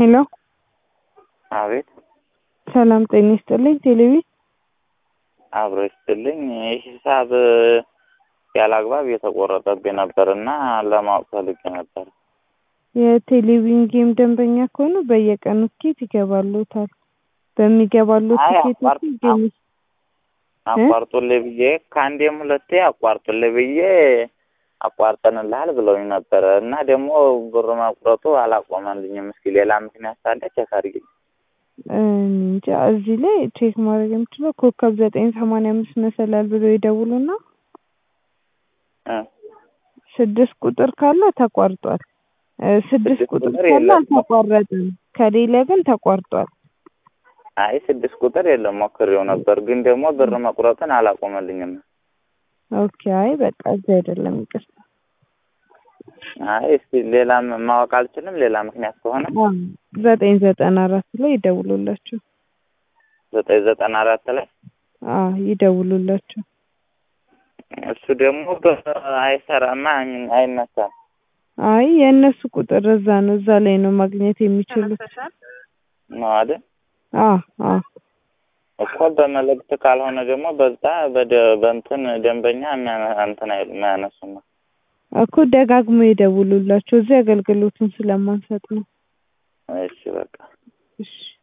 ሄሎ አቤት ሰላም ጤና ይስጥልኝ። ቴሌቪ አብሮ ይስጥልኝ። ሂሳብ ያለ አግባብ የተቆረጠብኝ ነበር እና ለማወቅ ፈልጌ ነበር። የቴሌቪዥን ጌም ደንበኛ ከሆኑ በየቀኑ ትኬት ይገባሉታል። በሚገባሉት አይ ትኬት አቋርጥ ጌም አቋርጡልኝ ብዬ ከአንዴም ሁለቴ አቋርጡልኝ ብዬ አቋርጠንልሃል ብለውኝ ነበረ እና ደግሞ ብር መቁረጡ አላቆመልኝም። እስኪ ሌላ ምክንያት ካለ ቼክ አድርጊልኝ። እንጃ እዚህ ላይ ቼክ ማድረግ የምችለው ኮከብ ዘጠኝ ሰማንያ አምስት መሰላል ብሎ ይደውሉና እ ስድስት ቁጥር ካለ ተቋርጧል። እ ስድስት ስድስት ቁጥር ቁጥር ካለ የለም። አልተቋረጠም። ከሌለ ግን ተቋርጧል። አይ ስድስት ቁጥር የለም ሞክሬው ነበር፣ ግን ደግሞ ብር መቁረጥን አላቆመልኝም። ኦኬ አይ በቃ እዚህ አይደለም ይቅርታ። አይ እስኪ ሌላ ማወቅ አልችልም። ሌላ ምክንያት ከሆነ አዎ፣ ዘጠኝ ዘጠና አራት ላይ ይደውሉላቸው። ዘጠኝ ዘጠና አራት ላይ አዎ ይደውሉላቸው። እሱ ደግሞ አይሰራማ አይነሳም አይ የእነሱ ቁጥር እዛ ነው፣ እዛ ላይ ነው ማግኘት የሚችሉት። ነው አይደል? አዎ አዎ እኮ በመልእክት ካልሆነ ደግሞ በዛ በደ በእንትን ደንበኛ የሚያነ- እንትን አይሉ የማያነሱም ነው። እኮ ደጋግሞ ይደውሉላቸው። እዚህ አገልግሎቱን ስለማንሰጥ ነው። እሺ በቃ እሺ